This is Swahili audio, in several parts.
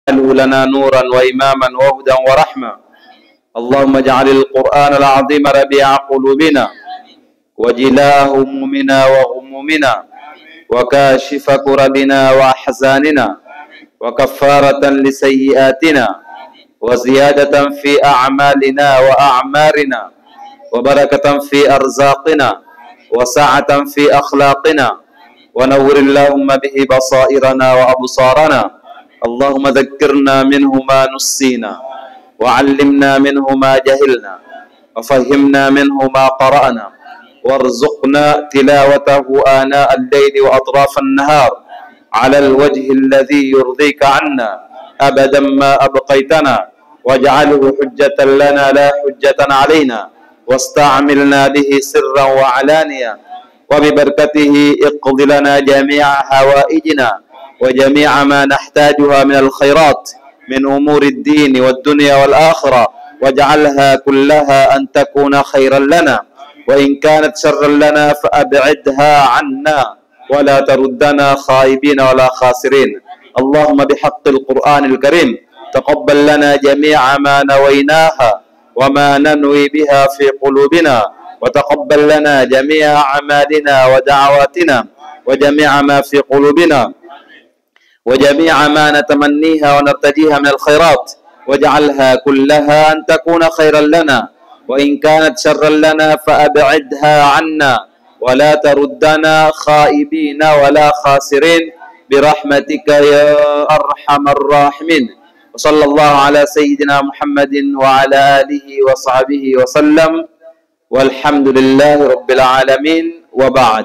واجعله لنا نورا وإماما وهدى ورحمة اللهم اجعل القرآن العظيم ربيع قلوبنا وجلاء همومنا وغمومنا وكاشف كربنا وأحزاننا وكفارة لسيئاتنا وزيادة في أعمالنا وأعمارنا وبركة في أرزاقنا وسعة في أخلاقنا ونور اللهم به بصائرنا وأبصارنا اللهم ذكرنا منه ما نسينا وعلمنا منه ما جهلنا وفهمنا منه ما قرأنا وارزقنا تلاوته آناء الليل وأطراف النهار على الوجه الذي يرضيك عنا أبدا ما أبقيتنا واجعله حجة لنا لا حجة علينا واستعملنا به سرا وعلانيا وببركته اقض لنا جميع حوائجنا وجميع ما نحتاجها من الخيرات من أمور الدين والدنيا والآخرة واجعلها كلها أن تكون خيرا لنا وإن كانت شرا لنا فأبعدها عنا ولا تردنا خائبين ولا خاسرين اللهم بحق القرآن الكريم تقبل لنا جميع ما نويناها وما ننوي بها في قلوبنا وتقبل لنا جميع أعمالنا ودعواتنا وجميع ما في قلوبنا وجميع ما نتمنيها ونرتجيها من الخيرات واجعلها كلها أن تكون خيرا لنا وإن كانت شرا لنا فأبعدها عنا ولا تردنا خائبين ولا خاسرين برحمتك يا أرحم الراحمين وصلى الله على سيدنا محمد وعلى آله وصحبه وسلم والحمد لله رب العالمين وبعد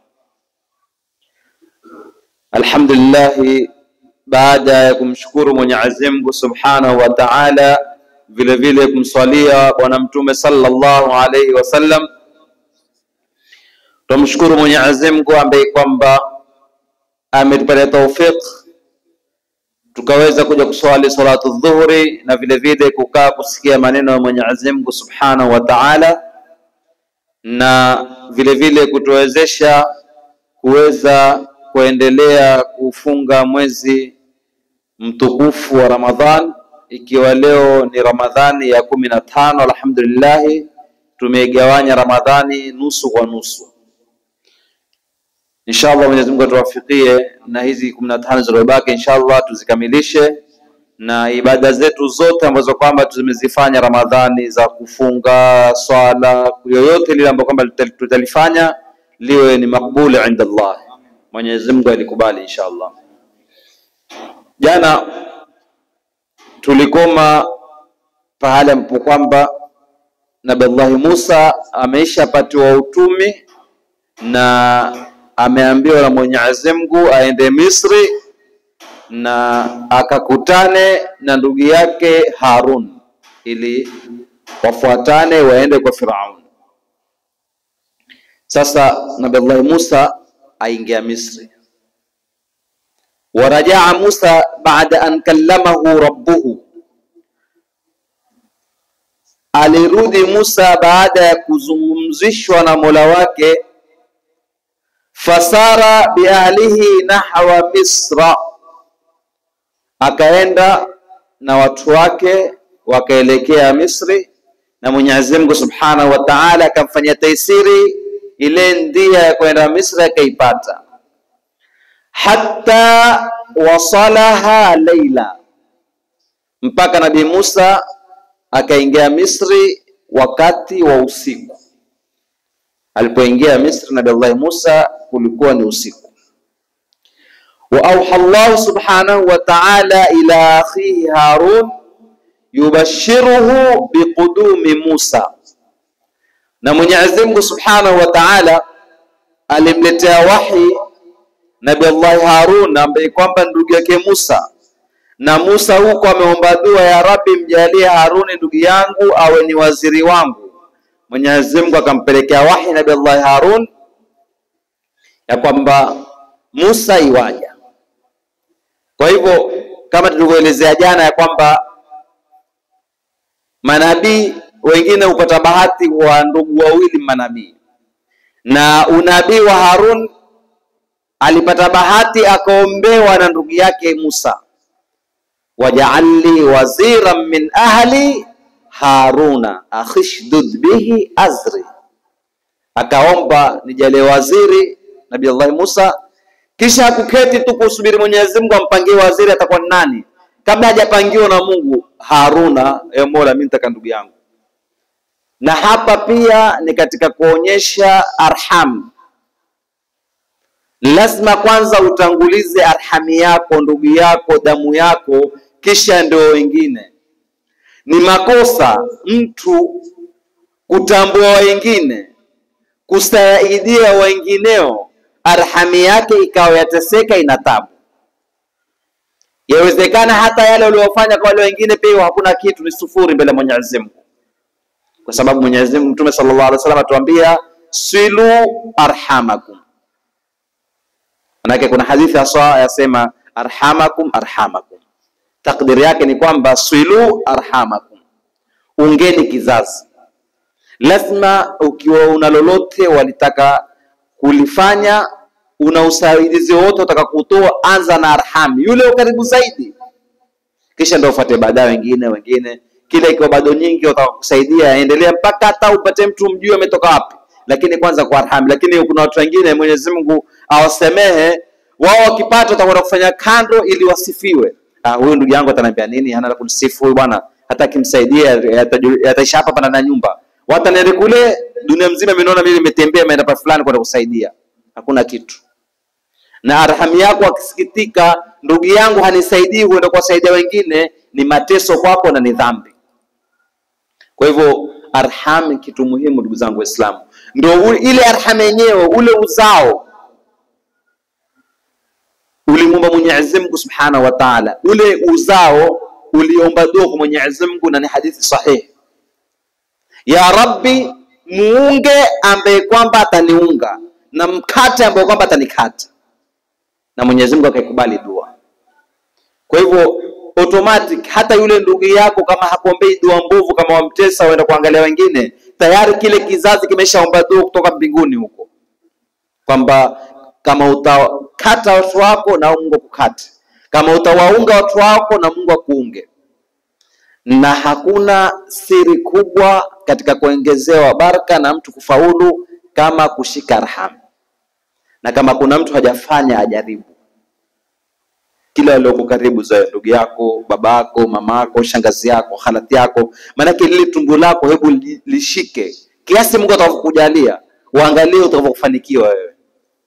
Alhamdulillah, baada ya kumshukuru Mwenyezi Mungu Subhanahu wa Ta'ala, vile vile kumswalia Bwana Mtume sallallahu alaihi wasallam, tumshukuru Mwenyezi Mungu ambaye kwamba ametupatia taufik tukaweza kuja kuswali salatu dhuhuri na vile vile kukaa kusikia maneno ya Mwenyezi Mungu Subhanahu wa Ta'ala, na vile vile kutuwezesha kuweza kuendelea kufunga mwezi mtukufu wa Ramadhan, ikiwa leo ni Ramadhani ya kumi na tano. Alhamdulillahi, tumeigawanya Ramadhani nusu kwa nusu. Inshallah Mwenyezi Mungu atuwafikie na hizi kumi na tano zilizobaki, inshallah tuzikamilishe na ibada zetu zote ambazo kwamba tumezifanya Ramadhani za kufunga, swala, yoyote lile ambayo kwamba tutalifanya liwe ni makbuli inda Allah. Mwenyezi Mungu alikubali inshallah. Jana tulikoma pahala ambapo kwamba Nabiullahi Musa ameishapatiwa utumi na ameambiwa na Mwenyezi Mungu aende Misri na akakutane na ndugu yake Harun ili wafuatane waende kwa Firaun. Sasa Nabiullahi Musa aingia Misri. Warajaa Musa baada an kallamahu rabbuhu, alirudi Musa baada ya kuzungumzishwa na Mola wake. Fasara biahlihi nahwa Misra, akaenda na watu wake wakaelekea Misri, na Mwenyezi Mungu Subhanahu wa Ta'ala akamfanyia taisiri ile ndia ya kwenda Misri akaipata, hatta wasalaha laila, mpaka Nabii Musa akaingia Misri wakati wa usiku. Alipoingia Misri Nabii Allah Musa kulikuwa ni usiku. wa auha Allah subhanahu wa ta'ala ila akhihi Harun yubashiruhu biqudumi Musa na Mwenyezi Mungu Subhanahu wa Ta'ala alimletea wahi Nabii Allah Harun ambaye kwamba ndugu yake Musa, na Musa huko ameomba dua, ya Rabbi, mjalie Haruni ndugu yangu awe ni waziri wangu. Mwenyezi Mungu akampelekea wahi Nabii Allah Harun ya kwamba Musa iwaja. Kwa hivyo kama tulivyoelezea jana ya kwamba manabii wengine hupata bahati wa ndugu wawili manabii, na unabii wa Harun alipata bahati akaombewa na ndugu yake Musa. waj'al li waziran min ahli haruna akhishdud bihi azri, akaomba nijalie waziri Nabii Allah Musa, kisha kuketi tu kusubiri Mwenyezi Mungu ampangie waziri atakuwa ni nani, kabla hajapangiwa na Mungu. Haruna, e Mola, mimi nitaka ndugu yangu. Na hapa pia ni katika kuonyesha arham lazima kwanza utangulize arhami yako, ndugu yako, damu yako, kisha ndio wengine. Ni makosa mtu kutambua wengine, kusaidia wengineo, arhami yake ikawa yateseka, ina tabu. Yawezekana hata yale uliofanya kwa wale wengine pia hakuna kitu, ni sufuri mbele ya Mwenyezi Mungu, kwa sababu Mwenyezi Mungu, Mtume sallallahu alaihi wasallam atuambia silu arhamakum Manake kuna hadithi haswa yasema arhamakum arhamakum, takdiri yake ni kwamba swilu arhamakum, ungeni kizazi. Lazima ukiwa una lolote walitaka kulifanya, una usaidizi wote utaka kutoa, anza na arhami, yule ukaribu zaidi, kisha ndio ufuate baadaye wengine wengine. Kila ikiwa bado nyingi utaka kusaidia, endelea mpaka hata upate mtu mjue ametoka wapi lakini kwanza kwa arham. Lakini kuna watu wengine Mwenyezi Mungu awasemehe, wao wakipata watakwenda kufanya kando ili wasifiwe. Ah, huyu ndugu yangu ataniambia nini? Hana la kunisifu huyu bwana, hata akimsaidia yataisha hapa pana na nyumba, wataniende kule dunia mzima, imeona mimi nimetembea maenda pa fulani kwenda kusaidia, hakuna kitu. Na arham yako akisikitika, ndugu yangu hanisaidii kwenda kuwasaidia wengine, ni mateso kwako na ni dhambi. Kwa hivyo arham kitu muhimu, ndugu zangu Waislamu ndio ile arham yenyewe, ule uzao ulimwomba Mwenyezi Mungu Subhanahu wa Ta'ala, ule uzao uliomba dua kwa Mwenyezi Mungu, na ni hadithi sahihi, ya Rabbi, muunge ambaye kwamba ataniunga na mkate ambaye kwamba atanikata, na Mwenyezi Mungu akaikubali dua. Kwa hivyo automatic, hata yule ndugu yako kama hakuombei dua mbovu, kama wamtesa waenda kuangalia wengine tayari kile kizazi kimeshaomba dua kutoka mbinguni huko, kwamba kama utakata watu wako na Mungu akukate, kama utawaunga watu wako na Mungu akuunge. Na hakuna siri kubwa katika kuongezewa baraka na mtu kufaulu kama kushika arham, na kama kuna mtu hajafanya ajaribu kila walioko karibu zawe, ndugu yako, baba yako, mama yako, shangazi yako, halati yako, maanake lile tumbo lako, hebu lishike kiasi Mungu atakavyokujalia, uangalie utakavyofanikiwa wewe.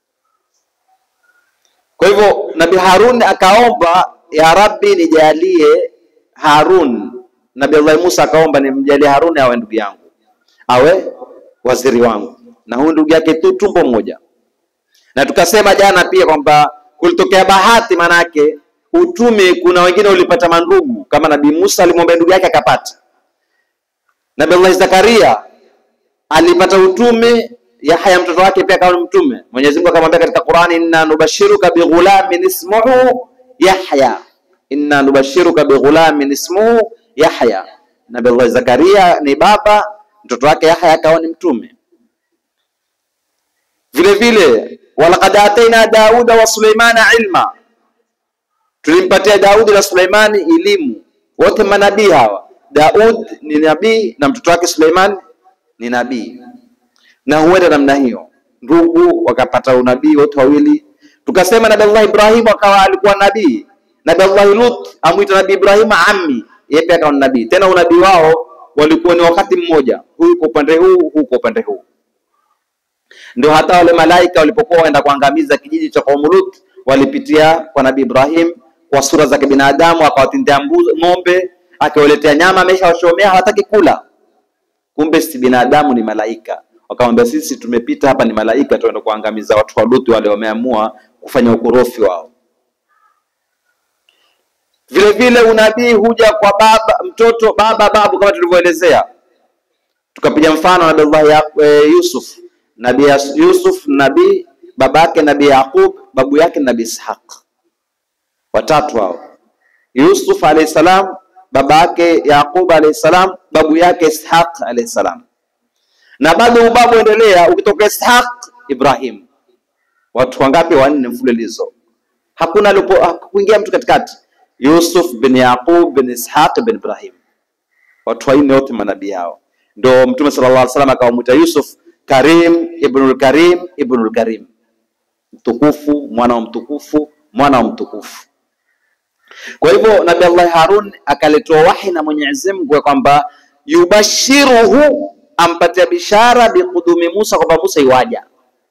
Kwa hivyo Nabii Harun akaomba, ya Rabbi, nijalie Harun. Nabii Allah Musa akaomba, nimjalie Harun awe ndugu yangu, awe waziri wangu, na huyu ndugu yake tu tumbo moja. Na tukasema jana pia kwamba kulitokea bahati, manake utume, kuna wengine ulipata mandugu, kama Nabii Musa alimwomba ndugu yake akapata. Nabii Allah Zakaria alipata utume, Yahya mtoto wake pia akawa mtume. Mwenyezi Mungu akamwambia katika Qur'ani, inna nubashiruka bighulamin ismuhu Yahya, inna nubashiruka bighulamin ismuhu Yahya. Nabii Allah Zakaria ni baba, mtoto wake Yahya akawa ni mtume. Vile vile walaqad ataina Dauda wa Suleimana ilma, tulimpatia Daudi na Suleimani elimu, wote manabii hawa. Daud ni nabii na mtoto wake Suleiman ni nabii, na huenda namna hiyo ndugu wakapata unabii wote wawili. Tukasema Nabii Allah Ibrahim akawa alikuwa nabii, Nabii Allah Lut amwita Nabii Ibrahim ammi, yeye pia akawa nabii. Tena unabii wao walikuwa ni wakati mmoja, huyu kwa upande huu, huu kwa upande huu ndio hata wale malaika walipokuwa waenda kuangamiza kijiji cha Qaumu Lut walipitia kwa Nabii Ibrahim kwa sura za kibinadamu, akawatindia ng'ombe, akiwaletea nyama, ameshawashomea hawataki kula, kumbe si binadamu, ni malaika. Wakamwambia sisi tumepita hapa, ni malaika, tuenda kuangamiza watu wa Lut wale wameamua kufanya ukorofi wao. Vile vile unabii huja kwa baba, mtoto, baba, babu, kama tulivyoelezea. Tukapiga mfano Nabii Allah e, Yusuf Nabii Yusuf nabii, baba yake Nabii Yaqub, babu yake Nabii Ishaq, watatu hao. Yusuf alayhi salam, baba yake Yaqub alayhi salam, babu yake Ishaq alayhi salam. Na bado ubabu endelea, ukitoka Ishaq Ibrahim. Watu wangapi? Wanne mfululizo, hakuna alipo kuingia mtu katikati. Yusuf bin Yaqub bin Ishaq bin Ibrahim, watu wanne wote manabii hao. Ndio Mtume sallallahu alaihi wasallam akawamwita Yusuf Karim ibnul Karim ibnul Karim, mtukufu, mwana wa mtukufu, mwana wa mtukufu. Kwa hivyo Nabii Allah Harun akaletewa wahi na Mwenyezi Mungu ya kwamba yubashiruhu, ampatia bishara biqudumi Musa, kwamba Musa iwaja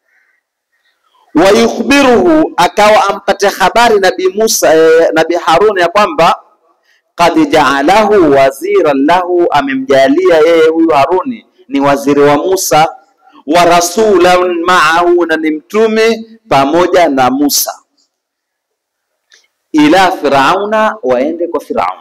wa yukhbiruhu, akawa ampatia habari Nabii Musa eh, Nabii Harun ya kwamba qad jaalahu waziran lahu, amemjalia yeye huyu Haruni ni waziri wa Musa, wa rasulan maahu, na ni mtume pamoja na Musa, ila Firauna, waende kwa Firaun.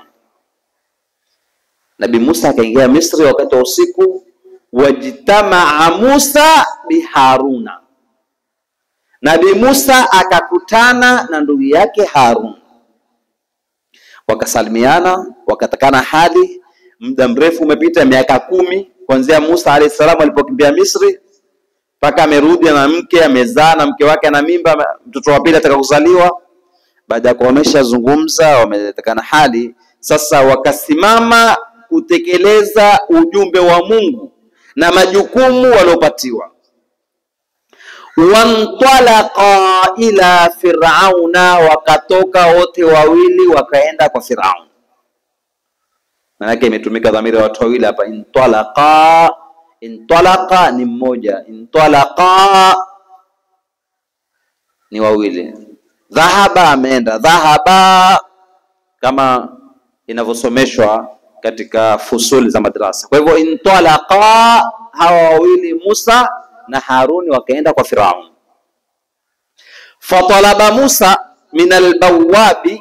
Nabii Musa akaingia Misri wakati wa usiku, wajtamaa Musa biharuna Nabii Musa akakutana na ndugu yake Harun, wakasalimiana, wakatakana hali. Muda mrefu umepita, miaka kumi kuanzia Musa alayhi salam alipokimbia Misri mpaka amerudi na mke, amezaa na mke wake ana mimba, mtoto wa pili ataka kuzaliwa. Baada ya kuwa wameshazungumza, wametakana hali, sasa wakasimama kutekeleza ujumbe wa Mungu na majukumu waliopatiwa wantalaqa ila firauna, wakatoka wote wawili wakaenda kwa Firaun. Maanake imetumika dhamiri ya watu wawili hapa, intalaqa. Intalaqa ni mmoja, intalaqa ni wawili. Dhahaba ameenda, dhahaba kama inavyosomeshwa katika fusuli za madrasa. Kwa hivyo intalaqa, hawa wawili Musa na Haruni wakaenda kwa Firaun. Fatalaba Musa min albawabi,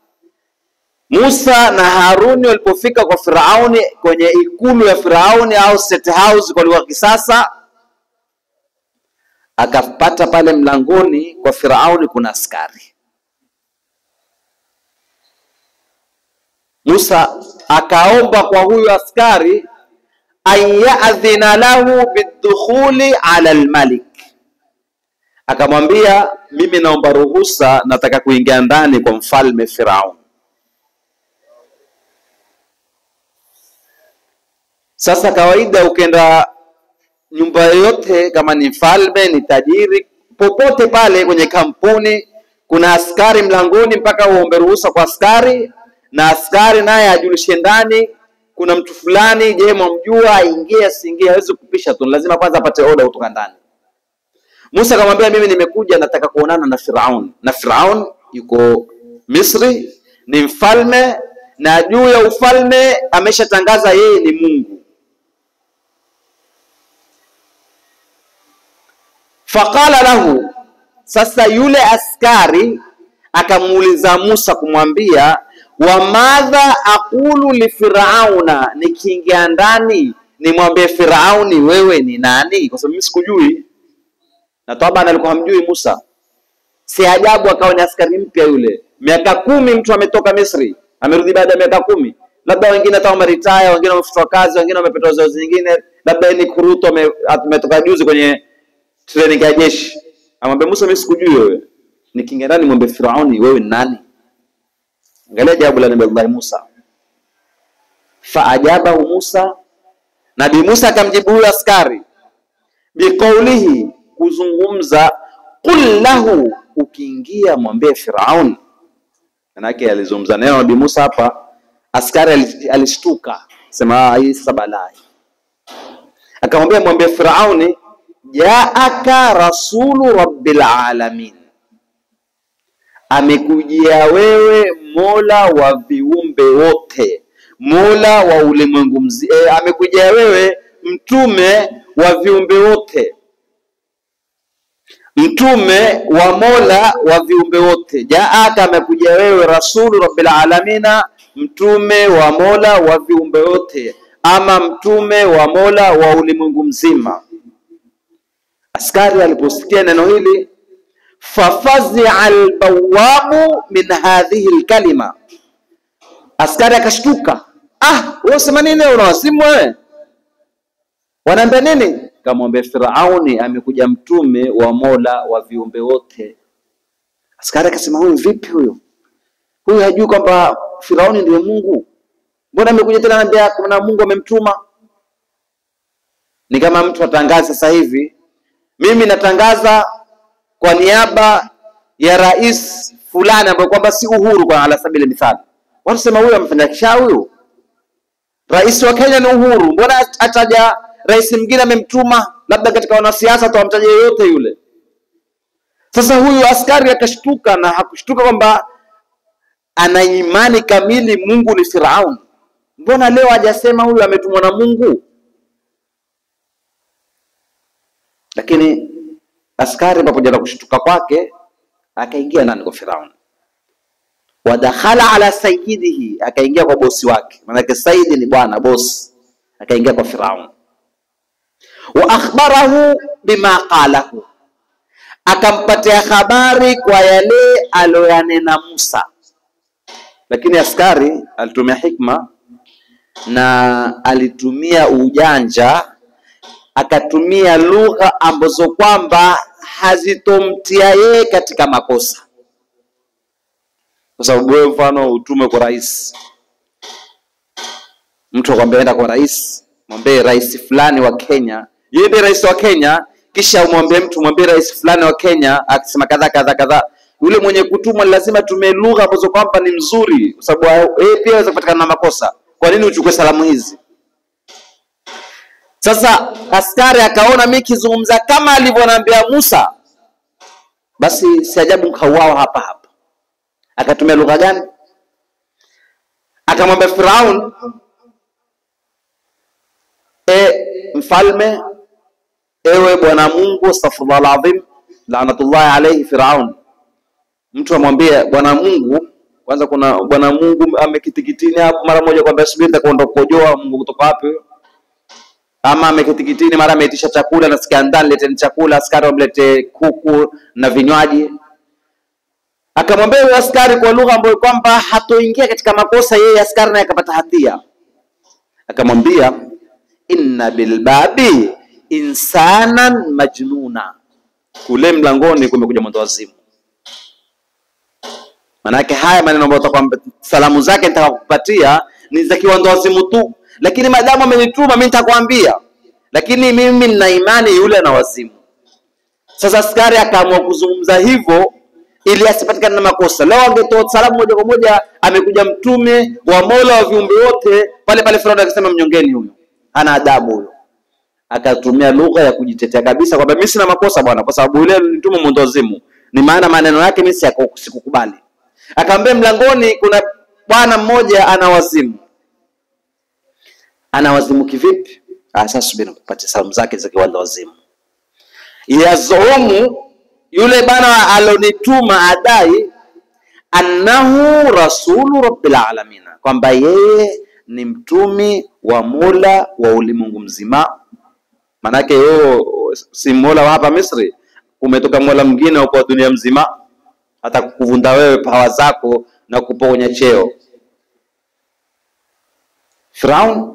Musa na Haruni walipofika kwa Firauni kwenye ikulu ya Firauni au state house kwa lugha kisasa, akapata pale mlangoni kwa Firauni kuna askari. Musa akaomba kwa huyu askari an yadhina lahu bidukhuli ala almalik, akamwambia mimi naomba ruhusa, nataka kuingia ndani kwa mfalme Firaun. Sasa kawaida, ukenda nyumba yoyote, kama ni mfalme, ni tajiri, popote pale kwenye kampuni, kuna askari mlangoni, mpaka uombe ruhusa kwa askari, na askari naye ajulishe ndani kuna mtu fulani, je, mwamjua? Aingie asiingie, hawezi kupisha tu, lazima kwanza apate oda kutoka ndani. Musa akamwambia, mimi nimekuja, nataka kuonana na Firaun, na Firaun yuko Misri, ni mfalme, na juu ya ufalme ameshatangaza yeye ni Mungu. Faqala lahu, sasa yule askari akamuuliza Musa kumwambia wa madha aqulu li firauna, nikiingia ndani nimwambie Firauni wewe ni nani? Kwa sababu mimi sikujui, na taban alikuwa hamjui Musa. Si ajabu akawa ni askari mpya yule. Miaka kumi mtu ametoka Misri, amerudi baada ya miaka kumi, labda wengine hata wameritaya, wengine wamefutwa kazi, wengine wamepata uzoezi nyingine, labda ni kuruto ametoka juzi kwenye training ya jeshi. Amwambia Musa, mimi sikujui wewe, nikiingia ndani mwambie Firauni wewe ni nani? Angalia jawabu la Nabii Allah Musa, faajabahu Musa, Nabii Musa akamjibu huyo askari biqaulihi, kuzungumza qul lahu, ukiingia mwambie Firaun. Manake alizungumza neno Nabii Musa hapa, askari alishtuka, sema hii sasa balaa. Akamwambia mwambie Firauni, jaaka rasulu rabbil alamin amekujia wewe Mola wa viumbe wote, Mola wa ulimwengu mzima. E, amekujia wewe mtume wa viumbe wote, mtume wa Mola wa viumbe wote. Jaaka, amekujia wewe rasulu rabbil alamina, mtume wa Mola wa viumbe wote, ama mtume wa Mola wa ulimwengu mzima. Askari aliposikia neno hili fafazia albawabu min hadhihi alkalima, askari akashtuka. Ah, wewe sema nini? Unawasimu wewe? Wanaambia nini? Kamwambia Firauni amekuja mtume wa Mola wa viumbe wote. Askari akasema huyu vipi huyu? huyu hajui kwamba Firauni ndiye Mungu? Mbona amekuja tena anambia kuna Mungu amemtuma? Ni kama mtu atangaza sasa hivi, mimi natangaza kwa niaba ya rais fulani ambaye kwamba si Uhuru, kwa ala sabili mithali, watu sema huyu amefanya kisha huyu rais wa Kenya ni Uhuru, mbona ataja rais mwingine amemtuma? Labda katika wanasiasa tu amtaja yeyote yule. Sasa huyu askari akashtuka, na hakushtuka kwamba ana imani kamili Mungu ni Firaun. Mbona leo hajasema huyu ametumwa na Mungu? Lakini askari pamoja na kushtuka kwake akaingia ndani kwa Firaun, wadakhala ala sayyidihi, akaingia kwa bosi wake, maanake saidi ni bwana, bosi. Akaingia kwa Firaun, wa akhbarahu bima qalahu, akampatia habari kwa yale aloyanena Musa. Lakini askari alitumia hikma na alitumia ujanja, akatumia lugha ambazo kwamba hazitomtia yeye katika makosa, kwa sababu wewe mfano utume kwa rais, mtu akwambia enda kwa rais, mwambie rais fulani wa Kenya, yeye ndiye rais wa Kenya, kisha umwambie mtu mwambie rais fulani wa Kenya akisema kadha kadha kadha yule mwenye kutumwa lazima tumie lugha ambazo kwamba ni mzuri, kwa sababu yeye pia aweza kupatikana na makosa. Kwa nini uchukue salamu hizi? Sasa askari akaona mimi kizungumza kama alivyoniambia Musa, basi si ajabu nkauawa hapa hapa. Akatumia lugha gani? Akamwambia Firaun, e mfalme, ewe bwana Mungu, astaghfirullah alazim, laanatullahi alayhi Firaun mtu amwambie bwana Mungu. Kwanza kuna bwana Mungu amekitikitini hapo, mara moja kwamba subiri, nitakwenda kukojoa. Mungu kutoka wapi huyo? Ama amekitikitini, mara ameitisha chakula, nasikia ndani, leteni chakula, askari wamlete kuku na vinywaji. Akamwambia huyo askari kwa lugha ambayo kwamba hatoingia katika makosa, yeye askari naye akapata hatia. Akamwambia inna bilbabi insanan majnuna, kule mlangoni kumekuja mwendo wazimu Manake haya maneno ambayo utakwamba salamu zake nitakakupatia ni za kiwandowazimu tu, lakini madamu amenituma mimi nitakwambia, lakini mimi nina imani yule ana wazimu. Sasa askari akaamua kuzungumza hivyo ili asipatikane na makosa. Leo angetoa salamu moja kwa moja, amekuja mtume wa Mola wa viumbe wote, pale pale Firauni akasema mnyongeni huyo, hana adabu huyo. Akatumia lugha ya kujitetea kabisa kwamba mimi sina makosa bwana, kwa sababu yule mtume mwendowazimu, ni maana maneno yake mimi sikukubali. Akamwambia mlangoni kuna bwana mmoja ana wazimu. Ana wazimu kivipi? Sasa subiri nikupatie salamu zake za kiwanda wazimu. Yazumu yule bwana alonituma adai annahu rasulu rabbil alamin, kwamba yeye ni mtumi wa Mola wa ulimwengu mzima. Manake yeye si Mola wa hapa Misri, umetoka Mola mwingine wa dunia mzima hata kukuvunda wewe pawa zako na kuponya cheo. Firaun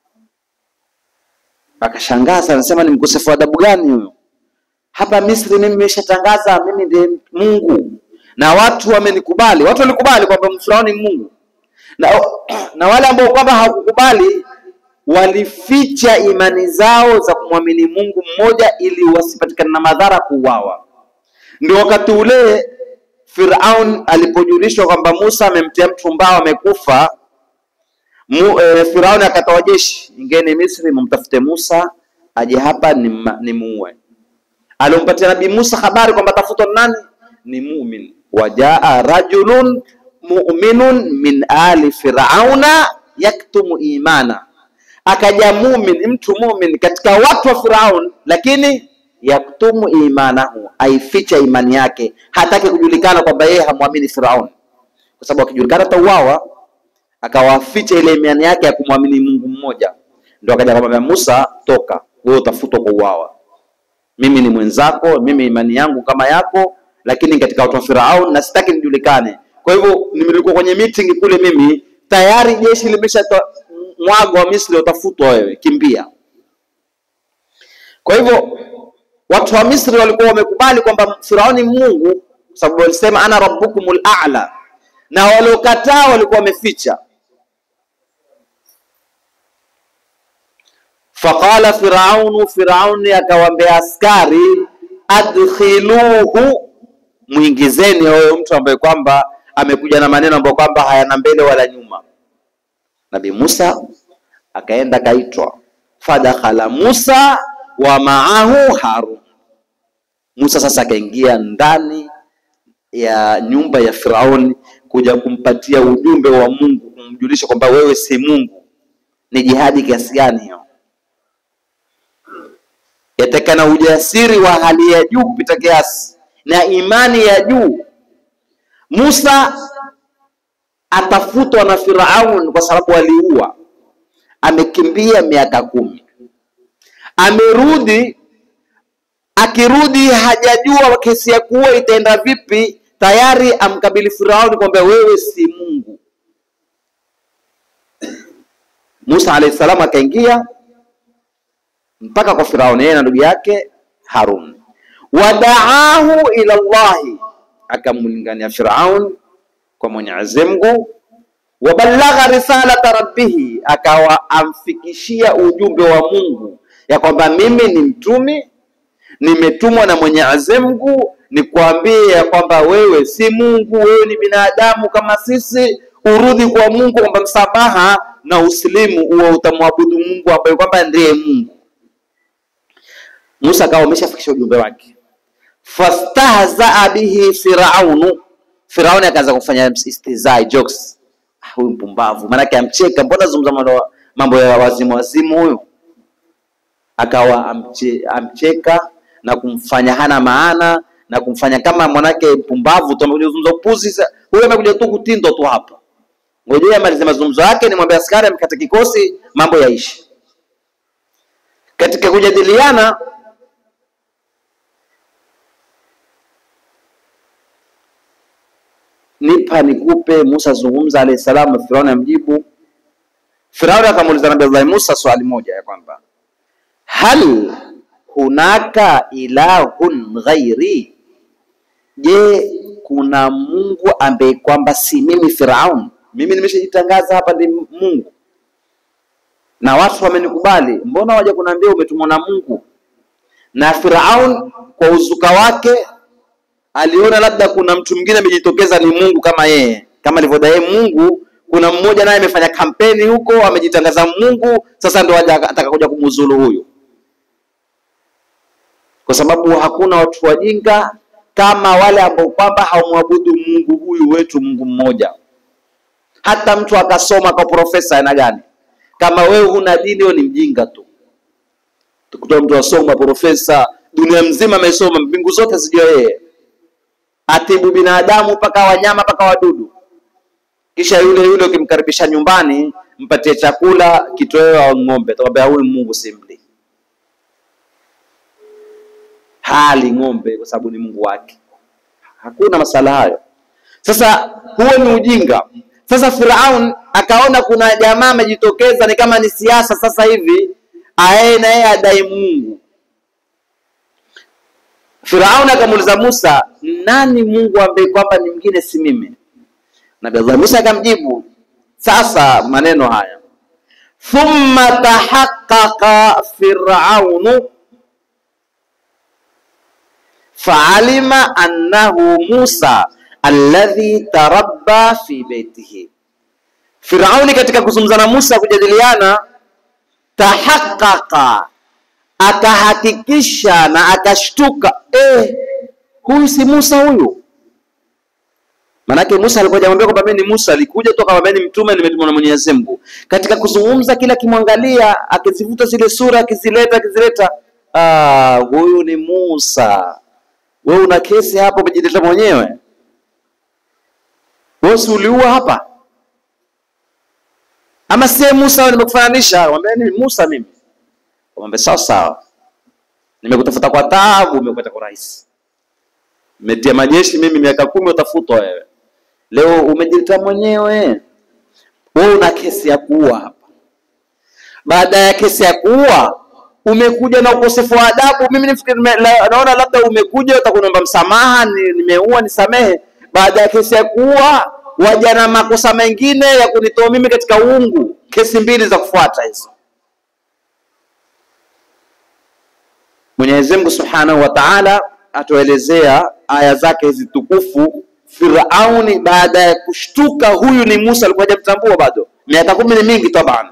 akashangaza, anasema ni mkosefu wa adabu gani huyo? Hapa Misri mimi nimeshatangaza mimi ndiye Mungu na watu wamenikubali. Watu walikubali kwamba Firauni ni Mungu na, na wale ambao kwamba hawakukubali walificha imani zao za kumwamini Mungu mmoja ili wasipatikane na madhara kuuawa. Ndio wakati ule Firaun alipojulishwa kwamba Musa amemtia mtu mbao amekufa, mu, e, Firaun akatoa jeshi, ingeni Misri mumtafute Musa aje hapa ni muue. Alimpatia Nabii Musa habari kwamba tafutwa nani? Ni mumin. Wajaa rajulun mu'minun min ali firauna yaktumu imana, akaja mumin, mtu mumin katika watu wa Firaun, lakini yaktumu imanahu, aificha imani yake, hataki kujulikana kwamba yeye hamwamini Firaun, kwa sababu akijulikana atauawa. Akawaficha ile imani yake ya kumwamini Mungu mmoja. Ndio akaja akamwambia Musa, toka wewe, utafutwa kwa uawa. Mimi ni mwenzako, mimi imani yangu kama yako, lakini katika watu wa Firaun na sitaki nijulikane. Kwa hivyo nimelikuwa kwenye meeting kule, mimi tayari jeshi limesha mwago wa Misri, utafutwa wewe, kimbia. Kwa hivyo watu wa Misri walikuwa wamekubali kwamba Firauni Mungu, sababu walisema ana rabbukumul a'la, na waliokataa walikuwa wameficha. Faqala Firaunu, Firauni akawaambia askari, adkhiluhu, mwingizeni huyo mtu ambaye kwamba amekuja na maneno ambayo kwamba hayana mbele wala nyuma. Nabii Musa akaenda akaitwa, fadakhala Musa wa maahu Harun. Musa sasa akaingia ndani ya nyumba ya Firauni kuja kumpatia ujumbe wa Mungu, kumjulisha kwamba wewe si Mungu. Ni jihadi kiasi gani hiyo? Yatakana ujasiri wa hali ya juu kupita kiasi na imani ya juu. Musa atafutwa na Firaun kwa sababu aliua, amekimbia miaka kumi, amerudi. Akirudi hajajua kesi ya kuua itaenda vipi, tayari amkabili Firauni kwamba wewe si Mungu. Musa alayhi salam akaingia mpaka kwa Firauni, yeye na ndugu yake Harun, wadaahu ila Allahi, akamlingania Firaun kwa Mwenyezi Mungu, wabalagha risalata rabbihi, akawa amfikishia ujumbe wa Mungu ya kwamba mimi ni mtumi, nimetumwa na Mwenyezi Mungu nikwambie ya kwamba wewe si Mungu, wewe ni binadamu kama sisi, urudi kwa Mungu, kwamba msamaha na usilimu uwe utamwabudu Mungu ambaye kwamba ndiye Mungu. Musa akawa ameshafikisha ujumbe wake, fastahzaa bihi firaunu, Firauni akaanza kufanya istizai jokes. Ah, huyu mpumbavu, maanake amcheka, mbona zungumza mambo ya wazimu wazimu huyu. Akawa amche, amcheka na kumfanya hana maana na kumfanya kama mwanake mpumbavu tu, amekuja kuzungumza upuzi. Huyu amekuja tu kutindo tu hapa, ngojea amalize mazungumzo yake, ni mwambie askari amkata kikosi, mambo yaishi. Katika kujadiliana nipa nikupe. Musa zungumza alayhi salam, Firauni amjibu. Firauni akamuuliza Nabii Allah Musa swali moja ya kwamba hal hunaka ilahun ghairi, je, kuna Mungu ambaye kwamba si mimi Firaun? Mimi nimeshajitangaza hapa ndi Mungu na watu wamenikubali, mbona waje kuniambia umetumwa na Mungu? Na Firaun kwa uzuka wake aliona labda kuna mtu mwingine amejitokeza ni Mungu kama yeye, kama alivyodai Mungu. Kuna mmoja naye amefanya kampeni huko, amejitangaza Mungu, sasa ndo ataka kuja kumuzulu huyu, kwa sababu hakuna watu wajinga kama wale ambao kwamba hawamwabudu Mungu huyu wetu, Mungu mmoja. Hata mtu akasoma kwa profesa aina gani, kama wewe huna dini, wewe ni mjinga tu. Tukutoa mtu asoma profesa, dunia mzima amesoma, mbingu zote sijua yeye atibu binadamu mpaka wanyama mpaka wadudu, kisha yule yule ukimkaribisha nyumbani, mpatie chakula kitoweo au ng'ombe, atakwambia huyu Mungu simli, hali ng'ombe kwa sababu ni Mungu wake. Hakuna masala hayo. Sasa huo ni ujinga. Sasa Firaun akaona kuna jamaa amejitokeza, ni kama ni siasa sasa hivi, aye na yeye adai Mungu. Firaun akamuuliza Musa, nani Mungu ambaye kwamba ni mwingine si mimi? Nabii Allah Musa akamjibu sasa maneno haya, thumma tahaqqaqa firaunu faalima annahu Musa alladhi tarabba fi baitihi. Firauni katika kuzungumza na Musa kujadiliana, tahaqqaqa akahakikisha na akashtuka, eh, huyu si Musa huyu. Manake Musa alikuwa hajamwambia kwamba mimi ni Musa, alikuja tu akamwambia ni mtume, nimetumwa na Mwenyezi Mungu. Katika kuzungumza, kila akimwangalia, akizivuta zile sura, akizileta akizileta, ah, huyu ni Musa. Wewe una kesi hapo, umejileta mwenyewe. Wewe si uliua hapa, ama sie Musa nimekufananisha? Mwambie ni Musa mimi Mwambie sawa sawa, nimekutafuta kwa taabu, umepata kwa rahisi. Nimetia majeshi mimi miaka kumi, utafutwa wewe. Leo umejileta mwenyewe. Wewe una kesi ya kuua hapa. Baada ya kesi ya kuua umekuja na ukosefu wa adabu. Mimi nifikiri naona labda umekuja utakuomba msamaha, nimeua nisamehe. Baada ya kesi ya kuua waja na makosa mengine ya kunitoa mimi katika uungu. Kesi mbili za kufuata hizo. Mwenyezi Mungu Subhanahu wa Ta'ala atuelezea aya zake hizi tukufu. Firauni baada ya kushtuka, huyu ni Musa, alikuwa hajamtambua bado, miaka kumi ni mingi taban.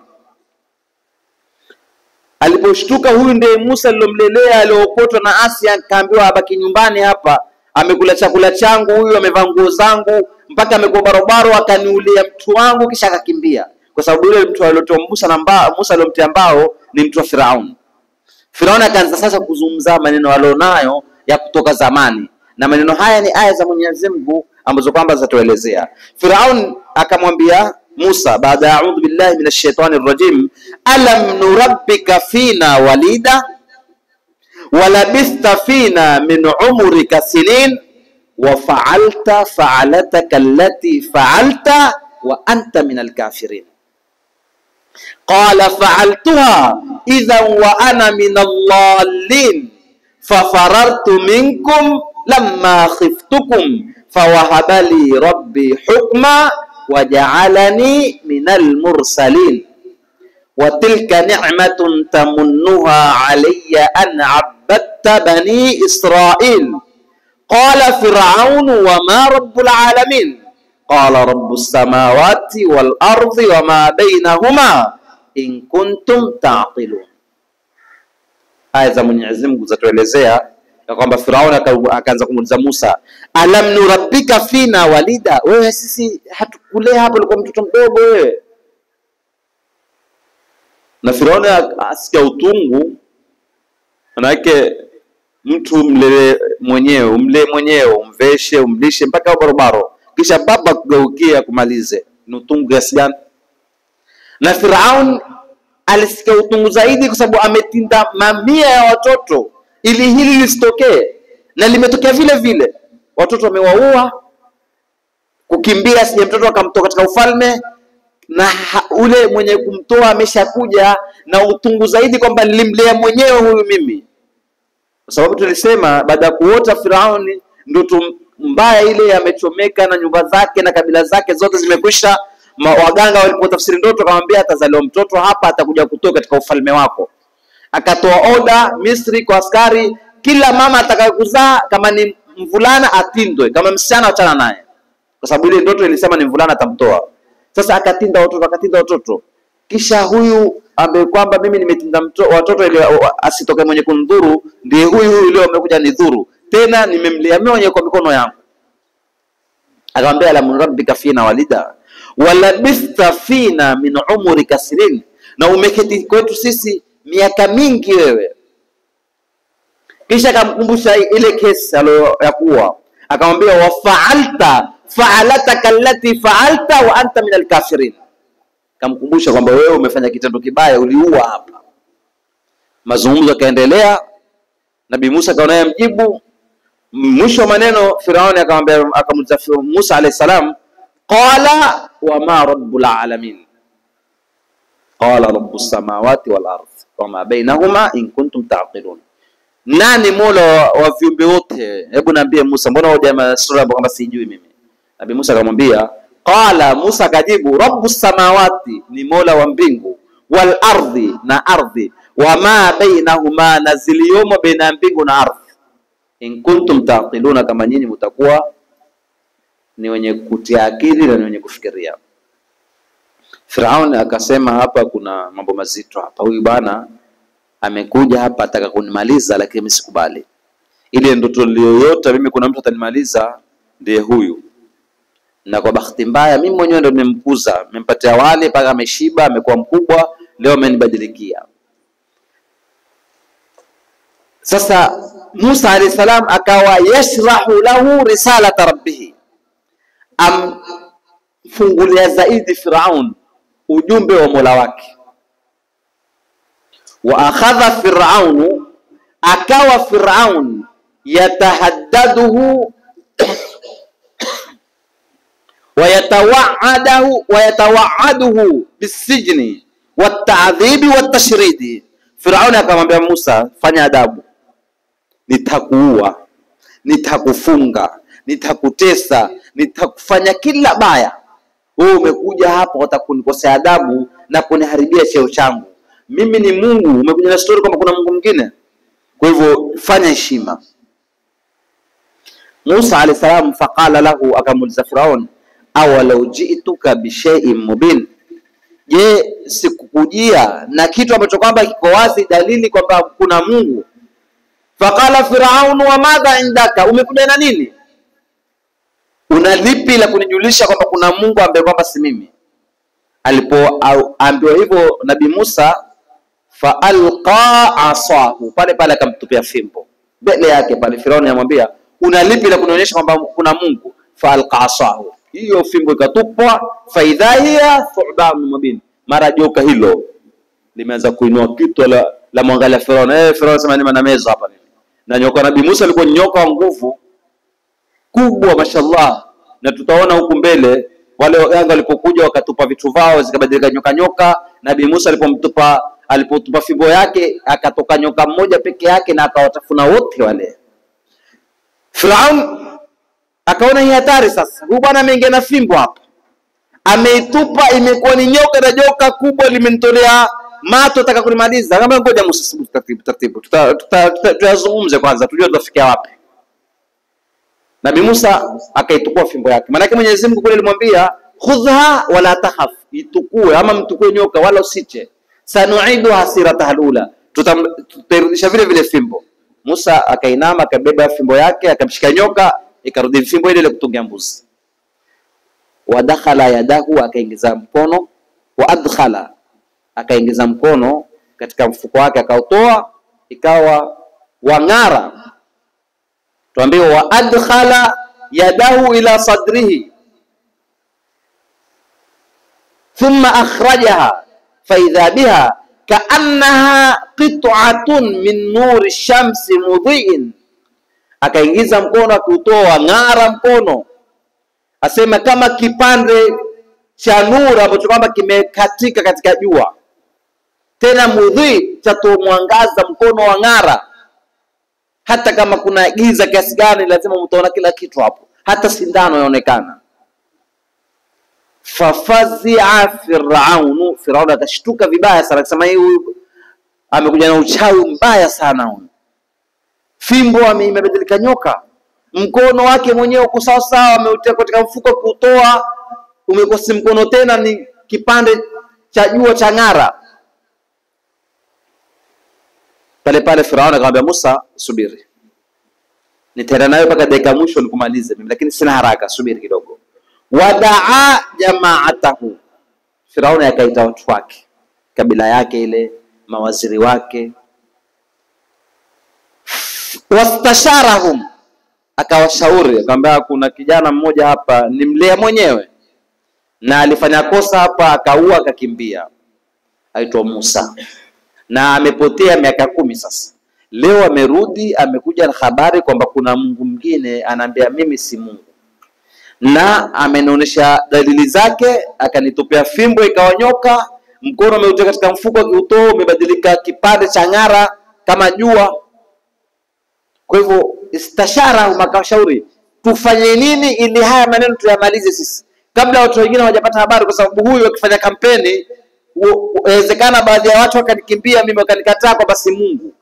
Aliposhtuka, huyu ndiye Musa alilomlelea, aliokotwa na Asia, akaambiwa abaki nyumbani hapa, amekula chakula changu, huyu amevaa nguo zangu, mpaka amekuwa barobaro, akaniulia mtu wangu, kisha akakimbia, kwa sababu yule mtu aliotoa Musa na mbao, Musa aliyomtia mbao ni mtu wa Firauni. Firauni akaanza sasa kuzungumza maneno alionayo ya kutoka zamani, na maneno haya ni aya za Mwenyezi Mungu ambazo kwamba zitatuelezea. Firaun akamwambia Musa baada ya a'udhu billahi minash shaitani rrajim, alam nurabbika fina walida walabista fina min umrika sinin wa fa'alta fa'alataka allati fa'alta wa anta min alkafirin qala fa'altuha idhan wa ana min allallin fafarartu minkum lamma khiftukum fawahaba li rabbi hukma waja'alani minal mursalin wa tilka ni'matun tamunnuha alayya an 'abbadta bani israil qala fir'aun wa ma rabbul alamin qala rabbus samawati wal ardi wa ma bainahuma in kuntum ta'qilun aya za Mwenyezi Mungu zatuelezea ya kwamba Firauni akaanza kumuuliza Musa, alam nurabbika fina walida, wewe sisi hatukulea hapo, ulikuwa mtoto mdogo wewe. Na Firauni asikia utungu, manake mtu mlee mwenyewe, umlee mwenyewe, umveshe, umlishe mpaka barobaro, kisha baba kugeukia kumalize, ni utungu kiasi gani? Na Firauni alisikia utungu zaidi kwa sababu ametinda mamia ya watoto ili hili lisitokee, na limetokea vile vile. Watoto wamewaua, kukimbia, sije mtoto akamtoa katika ufalme, na ha, ule mwenye kumtoa ameshakuja na utungu zaidi kwamba nilimlea mwenyewe huyu mimi, kwa sababu tulisema baada ya kuota Firauni ndoto mbaya ile amechomeka na nyumba zake na kabila zake zote zimekwisha. Waganga walipotafsiri ndoto, akamwambia atazaliwa mtoto hapa, atakuja kutoka katika ufalme wako akatoa oda Misri kwa askari, kila mama atakayekuzaa kama ni mvulana atindwe, kama msichana achana naye, kwa sababu ile ndoto ilisema ni mvulana atamtoa. Sasa akatinda watoto, akatinda watoto, kisha huyu ambaye kwamba mimi nimetinda watoto ili asitoke mwenye kunidhuru, ndiye huyu huyu leo amekuja nidhuru tena, nimemlea mimi mwenyewe kwa mikono yangu. Akamwambia alam rabbika fina walida walabista fina min umrika sinin, na umeketi kwetu sisi miaka mingi wewe. Kisha akamkumbusha ile kesi ya kuwa, akamwambia wafaalta faalataka allati faalta wa anta min alkafirin, akamkumbusha kwamba wewe umefanya kitendo kibaya, uliua hapa. Mazungumzo yakaendelea, Nabii Musa akaona yamjibu. Mwisho wa maneno Firauni akamwambia, akamuuliza Musa alayhi salam, qala wa ma rabbul alamin qala rabbus samawati wal ardh wama bainahuma in kuntum taqilun, nani mola wa viumbe wote? Hebu niambie Musa, mbona hoja sura kama sijui mimi? Nabii Musa akamwambia, qala Musa akajibu, rabbus samawati, ni mola wa mbingu, wal ardhi, na ardhi, wama bainahuma, na ziliomo baina ya mbingu na ardhi, in kuntum taqiluna, kama nyinyi mtakuwa ni wenye kutia akili na ni wenye kufikiria. Firauni akasema hapa kuna mambo mazito hapa, huyu bwana amekuja hapa ataka kunimaliza, lakini mimi sikubali. Ile ndoto niliyoyota mimi, kuna mtu atanimaliza, ndiye huyu. Na kwa bahati mbaya mimi mwenyewe ndo nimemkuza, nimempatia wali mpaka ameshiba, amekuwa mkubwa, leo amenibadilikia. Sasa Musa alayhi salam akawa yashrahu lahu risalata rabbih, amfungulia zaidi Firaun ujumbe wa Mola wake. Wa akhadha Firaunu, akawa Firaun yatahaddaduhu wayatawa'adahu wayatawa'aduhu bisijni watadhibi watashridi. Firauni akamwambia Musa, fanya adabu, nitakuua, nitakufunga nitakutesa, nitakufanya kila baya. Wewe umekuja hapa watakunikosea adabu na kuniharibia cheo changu. Mimi ni Mungu, umekuja na story kwamba kuna Mungu mwingine. Kwa hivyo fanya heshima. Musa alayhi salam faqala lahu, akamuuliza Firaun, awalau ji'tuka bishai'in mubin, je, sikukujia na kitu ambacho kwamba kiko wazi, dalili kwamba kuna Mungu. Faqala Firaun, wa madha indaka, umekuja na nini? Una lipi la kunijulisha kwamba kuna Mungu ambaye kwamba si mimi? Alipoambiwa hivyo Nabii Musa, faalqa asahu, pale pale akamtupia fimbo mbele yake pale. Firauni amwambia una lipi la kunionyesha kwamba kuna Mungu? Faalqa asahu, hiyo fimbo ikatupwa. Faidha hiya thuban mubin, mara joka hilo limeanza kuinua kitu la, la mwangalia Firauni. Eh, Firauni sema ni manameza hapa nini? Na nyoka Nabii Musa alikuwa nyoka wa nguvu kubwa, mashallah, na tutaona huku mbele wale waganga walipokuja wakatupa vitu vao zikabadilika nyoka nyoka. Nabii Musa alipomtupa alipotupa fimbo yake akatoka nyoka mmoja peke yake na akawatafuna wote wale. Firaun akaona hii hatari sasa, huyu bwana ameingia na fimbo hapa, ameitupa imekuwa ni nyoka na joka kubwa limenitolea mato, ataka kunimaliza. Kama ngoja Musa, subiri taratibu taratibu, tutazungumze kwanza, tujue tutafikia wapi. Nabii Musa akaitukua fimbo yake, maanake Mwenyezi Mungu kule alimwambia khudha wala takhaf, itukue ama mtukue nyoka wala usiche, sanuiduha sirataha alula, tutairudisha vile vile fimbo. Musa akainama akabeba fimbo yake akamshika nyoka, ikarudi fimbo ile ile kutungia mbuzi. Wadakhala yadahu, akaingiza mkono, wa adkhala, akaingiza mkono katika mfuko wake akautoa, ikawa wang'ara tuambiwa wa adkhala yadahu ila sadrihi thumma akhrajaha faidha biha kaannaha qit'atun min nuri shamsi mudhiin, akaingiza mkono akiutoa ng'ara mkono, asema kama kipande cha nuru ambacho kwamba kimekatika katika jua, tena mudhi, chatoa mwangaza, mkono wa ng'ara hata kama kuna giza kiasi gani, lazima mtaona kila kitu hapo, hata sindano yaonekana. Fafazia Firaunu, Firauni akashtuka vibaya sana, akasema hii huyu amekuja na uchawi mbaya sana huyu. Fimbo imebadilika nyoka, mkono wake mwenyewe uko sawa sawa, ameutia katika mfuko, kuutoa umekuwa si mkono tena, ni kipande cha jua cha ng'ara pale pale Firauni akamwambia Musa, subiri, nitaenda nayo mpaka dakika mwisho nikumalize mimi, lakini sina haraka, subiri kidogo. Wadaa jamaatahu, Firauni akaita watu wake, kabila yake ile, mawaziri wake. Wastasharahum, akawashauri akamwambia, kuna kijana mmoja hapa nimlea mwenyewe na alifanya kosa hapa, akaua akakimbia, aitwa Musa na amepotea miaka kumi sasa. Leo amerudi, amekuja na habari kwamba kuna Mungu mwingine, anaambia mimi si Mungu, na amenionyesha dalili zake, akanitupia fimbo ikawa nyoka, mkono umeutia katika mfuko, akiutoa umebadilika kipande cha ng'ara kama jua. Kwa hivyo istashara, makashauri tufanye nini ili haya maneno tuyamalize sisi kabla watu wengine hawajapata habari, kwa sababu huyu akifanya kampeni inawezekana baadhi ya watu wakanikimbia mimi wakanikataa kwamba si Mungu.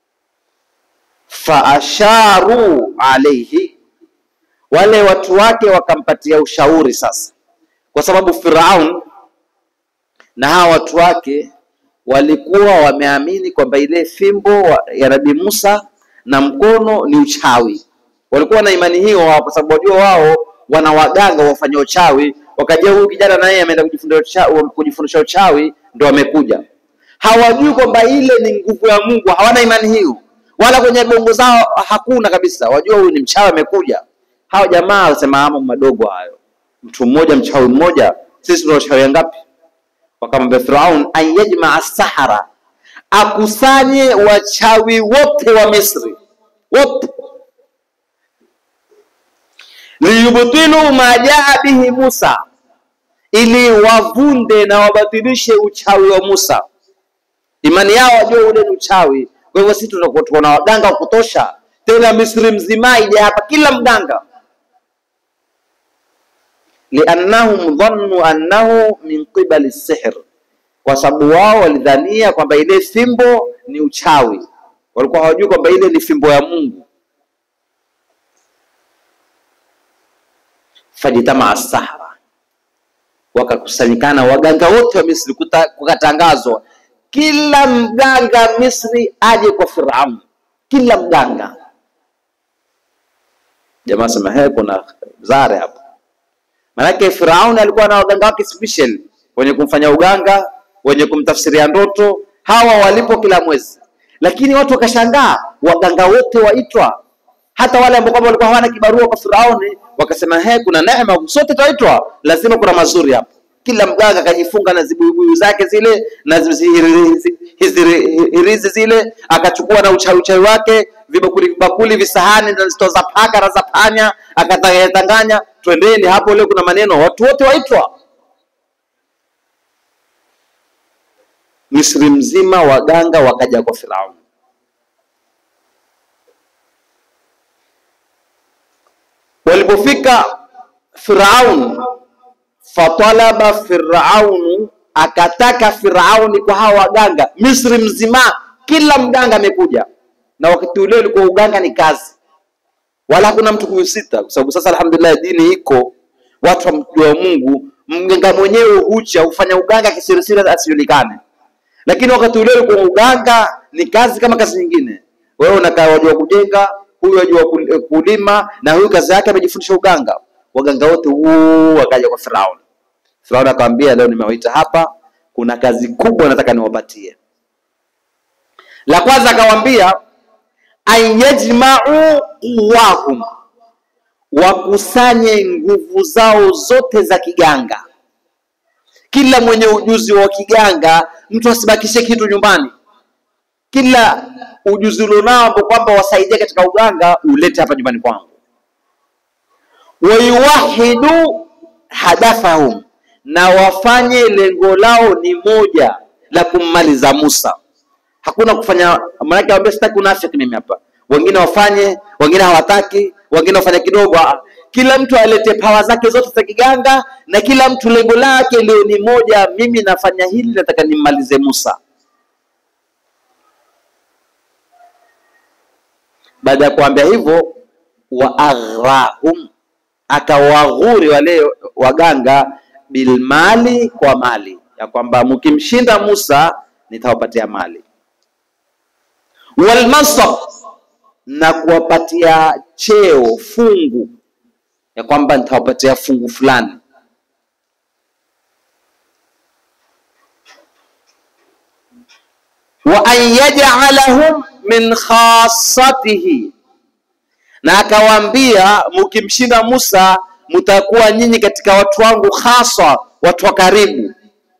Faasharu alaihi, wale watu wake wakampatia ushauri sasa, kwa sababu Firaun na hawa watu wake walikuwa wameamini kwamba ile fimbo ya Nabii Musa na mkono ni uchawi. Walikuwa na imani hiyo wao, kwa sababu wajua wao wana waganga wafanya uchawi wakaja huyu kijana na yeye ameenda kujifundisha uchawi, ndo amekuja. Hawajui kwamba ile ni nguvu ya Mungu, hawana imani hiyo, wala kwenye bongo zao hakuna kabisa. Wajua huyu ni mchawi amekuja. Hawa jamaa wasema mambo madogo hayo, mtu mmoja mchawi mmoja, sisi tuna uchawi ngapi? Wakamwambia Firaun an yajmaa sahara, akusanye wachawi wote wa Misri wote liyubtilu ma jaa bihi Musa, ili wavunde na wabatilishe uchawi wa Musa. Imani yao wajua ule ni uchawi. Kwa hivyo sisi tunakuwa na waganga wa kutosha, tena Misri mzima ije hapa, kila mganga liannahum dhannu annahu min qibali sihr, kwa sababu wao walidhania kwamba ile fimbo ni uchawi, walikuwa hawajui kwamba ile ni fimbo ya Mungu. Fajitamaa sahara, wakakusanyikana waganga wote wa Misri, kukatangazwa kila mganga Misri aje kwa Firaun, kila mganga. Jamaa sema he, kuna zare hapo. Maanake Firaun alikuwa na waganga wake special, wenye kumfanya uganga, wenye kumtafsiria ndoto, hawa walipo kila mwezi. Lakini watu wakashangaa, waganga wote waitwa, hata wale ambao kwamba walikuwa hawana kibarua kwa Firauni, wakasema he, kuna neema, sote twaitwa, lazima kuna mazuri hapo kila mganga akajifunga na zibuibui zake zile na hirizi zile, akachukua na uchawi uchawi wake, vibakuli vibakuli, visahani na zito za paka na za panya, akatanganya, twendeni hapo, leo kuna maneno, watu wote waitwa. Misri mzima waganga wakaja kwa Firauni. Walipofika Firaun fatalaba Firaunu, akataka Firauni kwa hawa waganga Misri mzima, kila mganga amekuja. Na wakati ule ulikuwa uganga ni kazi, wala hakuna mtu kuhusita, kwa sababu sasa alhamdulillah dini iko, watu wamjua Mungu. Mganga mwenyewe hucha hufanya uganga kisirisiri asijulikane, lakini wakati ule ulikuwa uganga ni kazi kama kazi nyingine. Wewe unakaa wajua kujenga, huyu wajua kulima, na huyu kazi yake amejifundisha uganga. Waganga wote huu wakaja kwa Firauni. Firauni akamwambia, leo nimewaita hapa, kuna kazi kubwa nataka niwapatie. La kwanza akawaambia, anyajmau quwahum, wakusanye nguvu zao zote za kiganga. Kila mwenye ujuzi wa kiganga, mtu asibakishe kitu nyumbani. Kila ujuzi ulionao ambao kwamba wasaidia katika uganga, ulete hapa nyumbani kwangu. Wayuwahidu hadafahum na wafanye lengo lao ni moja la kummaliza Musa. Hakuna kufanya, maanake awambia sitaki unafiki mimi hapa. Wengine wafanye, wengine hawataki, wengine wafanye kidogo. Kila mtu alete pawa zake zote za kiganga, na kila mtu lengo lake lio ni moja, mimi nafanya hili, nataka nimmalize Musa. Baada ya kuambia hivyo, wa aghrahum, akawaghuri wale waganga bilmali kwa mali ya kwamba mkimshinda Musa nitawapatia mali, walmansab na kuwapatia cheo fungu, ya kwamba nitawapatia fungu fulani. wa an yaj'alahum min khassatihi, na akawaambia mkimshinda Musa mtakuwa nyinyi katika watu wangu hasa, watu wa karibu.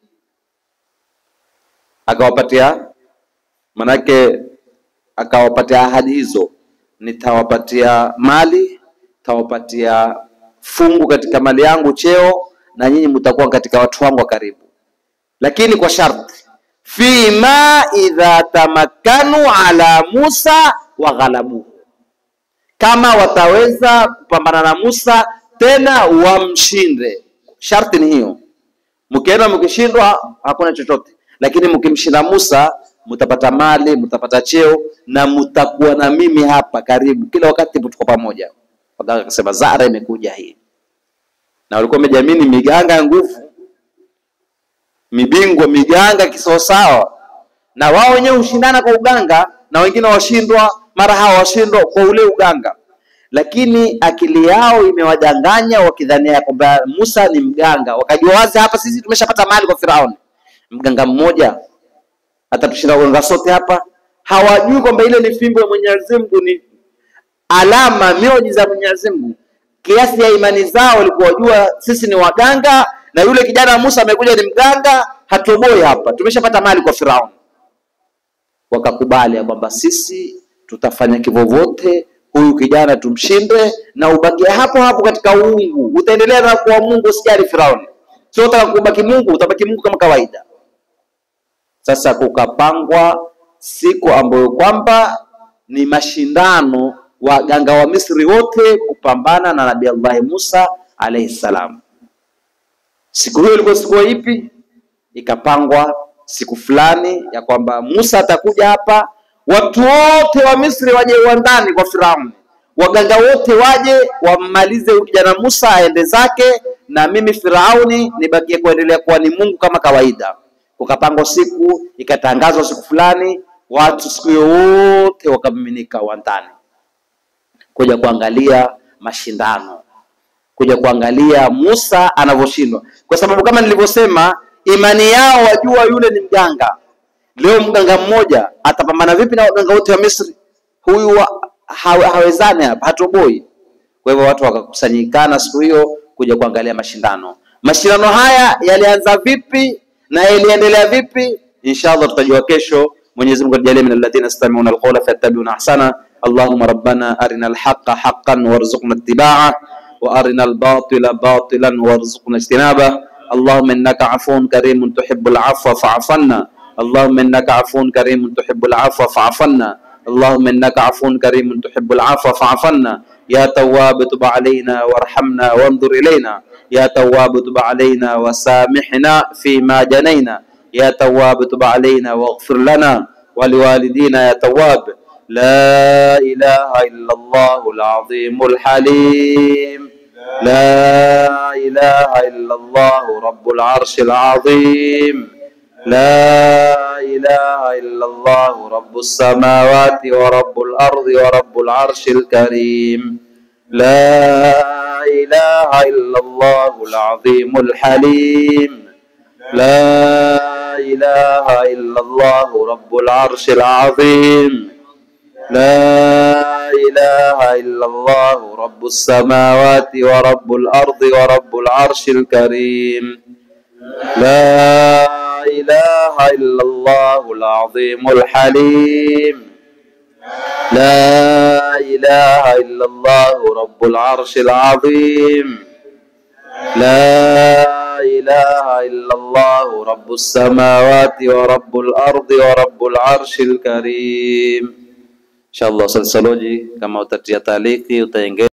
Akawapatia manake, akawapatia ahadi hizo, nitawapatia mali, nitawapatia fungu katika mali yangu, cheo, na nyinyi mtakuwa katika watu wangu wa karibu, lakini kwa sharti fima idha tamakkanu ala Musa wa ghalabuhu, kama wataweza kupambana na Musa tena wamshinde. Sharti ni hiyo. Mkienda mkishindwa, hakuna chochote, lakini mkimshinda Musa mtapata mali, mtapata cheo na mtakuwa na mimi hapa karibu kila wakati, tuko pamoja. Waganga akasema Zara imekuja hii, na walikuwa wamejamini miganga ya nguvu, mibingwa miganga kisawasawa, na wao wenyewe hushindana kwa uganga, na wengine washindwa, mara hawa washindwa kwa ule uganga lakini akili yao imewadanganya wakidhania kwamba Musa ni mganga. Wakajua wazi hapa sisi tumeshapata mali kwa Firauni, mganga mmoja atatushinda waganga sote hapa. Hawajui kwamba ile ni fimbo ya Mwenyezi Mungu, ni alama mioji za Mwenyezi Mungu. Kiasi ya imani zao walikuwa wajua sisi ni waganga, na yule kijana wa Musa amekuja ni mganga, hatoboi hapa, tumeshapata mali kwa Firauni. Wakakubali ya kwamba sisi tutafanya kivyovyote huyu kijana tumshinde, na ubakie hapo hapo katika uungu, utaendelea na kuwa Mungu, usijali Firauni. Sio utaka kubaki Mungu, utabaki Mungu kama kawaida. Sasa kukapangwa siku ambayo kwamba ni mashindano, waganga wa Misri wote kupambana na Nabii Allah Musa alayhi salam. Siku hiyo ilikuwa siku ipi? Ikapangwa siku fulani ya kwamba Musa atakuja hapa, watu wote wa Misri waje uwandani kwa Firauni, waganga wote waje wammalize huyu kijana Musa aende zake, na mimi Firauni nibakie kuendelea kuwa ni Mungu kama kawaida. Kukapangwa siku, ikatangazwa siku fulani, watu siku hiyo wote wakamiminika uwandani kuja kuangalia mashindano, kuja kuangalia Musa anavyoshindwa, kwa sababu kama nilivyosema, imani yao wajua yule ni mganga. Leo mganga mmoja atapambana vipi na waganga wote wa Misri? Huyu wa- hawe- hawezani hapa, hatoboi. Kwa hivyo watu wakakusanyikana siku hiyo kuja kuangalia mashindano. Mashindano haya yalianza vipi na yaliendelea vipi? Inshallah tutajua kesho. Mwenyezi Mungu atujalie min alladhina yastami'una alqawla fayattabi'una ahsana. Allahumma rabbana arina alhaqqa haqqan warzuqna ittiba'ah wa arina albatila batilan warzuqna ijtinabah. اللهم انك عفو كريم تحب العفو فاعف عنا اللهم انك عفو كريم تحب العفو فاعف عنا اللهم انك عفو كريم تحب العفو فاعف عنا يا تواب تب علينا وارحمنا وانظر الينا يا تواب تب علينا وسامحنا فيما جنينا يا تواب تب علينا واغفر لنا ولوالدينا يا تواب لا اله الا الله العظيم الحليم لا إله إلا الله رب العرش العظيم لا إله إلا الله رب السماوات ورب الأرض ورب العرش الكريم لا إله إلا الله العظيم الحليم لا إله إلا الله رب العرش العظيم لا إله إلا الله رب السماوات ورب الأرض ورب العرش الكريم لا إله إلا الله العظيم الحليم لا إله إلا الله رب العرش العظيم لا إله إلا الله رب السماوات ورب الأرض ورب العرش الكريم inshallah salsaloji kama utatia taliki utaengeza